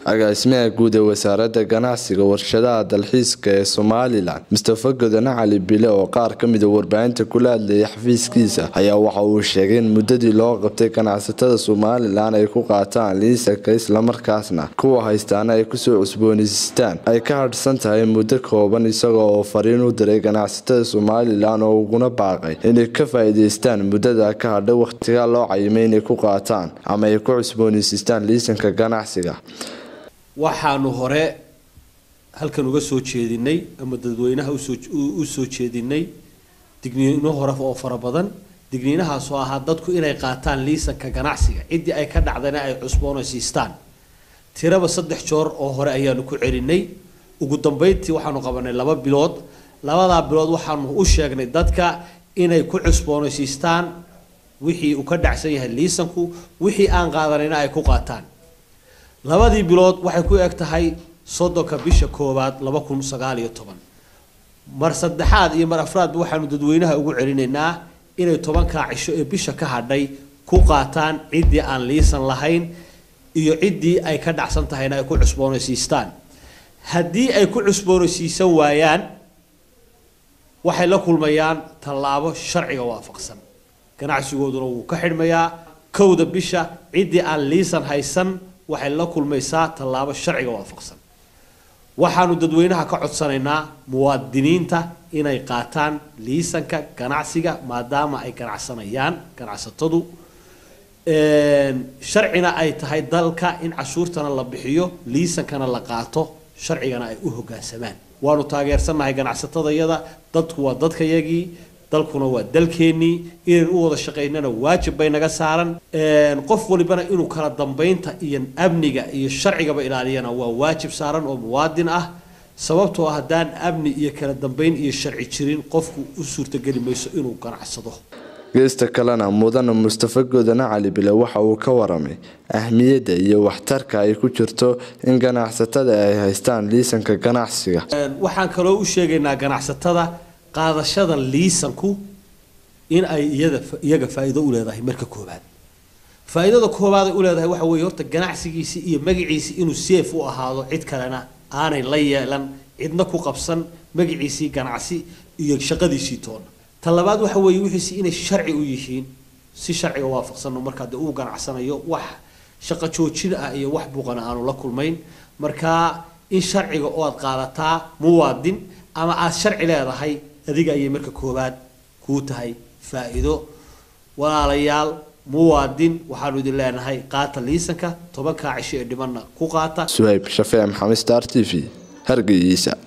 agaasimaha guud ee wasaaradda ganacsiga warshadaha dalxiiska ee somalilan mustafa godane cali bile oo qaar ka mida warbaahinta kula hadlayay xafiiskiisa ayaa waxa uu sheegay in muddadii loo qabtay ganacsatada somalilan ay ku qaataan liisanka islamarkaasna kuwa haystaana ay kusoo cusboonaysiistaan ay ka hadhsan tahay muddo kooban isagoo oo fariin u diray ganacsatada somalilan oo uguna baaqay inay ka faa-iideystaan muddada ka hadhay wakhtiga loo cayimay inay ku qaataan ama ay ku cusboonaysiistaan liisanka ganacsiga waxaanu hore halkan uga soo jeedinay ama dadweynaha u soo jeedinay digniino hore oo fara badan digniinahaasoo ahaa dadku inay qaataan liisanka ganacsiga ciddii ay ka dhacdana ay cusboonaysiistaan tiraba saddex joor oo hore ayaanu ku celinay ugu dambeyntii waxaanu qabanay laba bilood labadaa bilood waxaanu u sheegnay dadka inay ku cusboonaysiistaan wixii uu ka dhacsan yahay liisanku wixii aan qaadanayna ay ku qaataan labadii bilood waxay ku eg tahay soddonka bisha koowaad laba kun sagaal iyo toban mar saddexaad iyo mar afraadba waxaanu dadweynaha ugu celinaynaa inay tobankaa cisho ee bisha ka hadhay ku qaataan ciddii aan liisan lahayn iyo ciddii ay ka dhacsan tahayna ay ku cusboonaysiistaan haddii ay ku cusboonaysiisan waayaan waxay la kulmayaan tallaabo sharciga waafaqsan ganacsigooduna wuu ka xidhmayaa kowda bisha ciddii aan liisan haysan waxay la kulmaysaa tallaabo sharciga waafaqsan waxaanu dadweynaha ka codsanaynaa muwaadiniinta inay qaataan liisanka ganacsiga maadaama ay ganacsanayaan ganacsatadu sharcina ay tahay dalka in cashuurtana la bixiyo liisankana la qaato sharcigana ay u hogaansamaan waanu taageersannahay ganacsatadayada dadku waa dadkayagii dalkuna waa dalkeennii inaynu u wada shaqaynana waajib bay naga saaran qof walibana inuu kala dambeynta iyo amniga iyo sharcigaba ilaaliyana waa waajib saaran oo muwaadin ah sababtoo haddaan amni iyo kala dambeyn iyo sharci jirin qofku u suurtageli mayso inuu ganacsado geesta kalena mudane mustafa godane cali bile waxa uu ka waramay ahmiyadda iyo waxtarka ay ku jirto in ganacsatada ay haystaan liisanka ganacsiga waxaan kaloo u sheegaynaa ganacsatada qaadashada liisanku in ay iyada iyaga faa-iido u leedahay marka koobaad faa-iidada koobaad ay u leedahay waxa weeye horta ganacsigiisi iyo magaciisi inuu seef u ahaado cid kalena aanay la yeelan cidna ku qabsan magaciisii ganacsi iyo shaqadiisii toona ta labaad waxa weeye wixiisi inay sharci u yihiin si sharciga waafaqsano markaa dee uu ganacsanayo wax shaqo joojin ah iyo wax buuqana aanu la kulmayn markaa in sharciga oo aad qaadataa muwaadin ama aada sharci leedahay adiga ayay marka koowaad kuu tahay faa-iido walaalayaal muwaadin waxaanu idin leenahay qaata liisanka tobankaa cisho ee dhimanna ku qaata suhayb shafee maxamed star t v hargeysa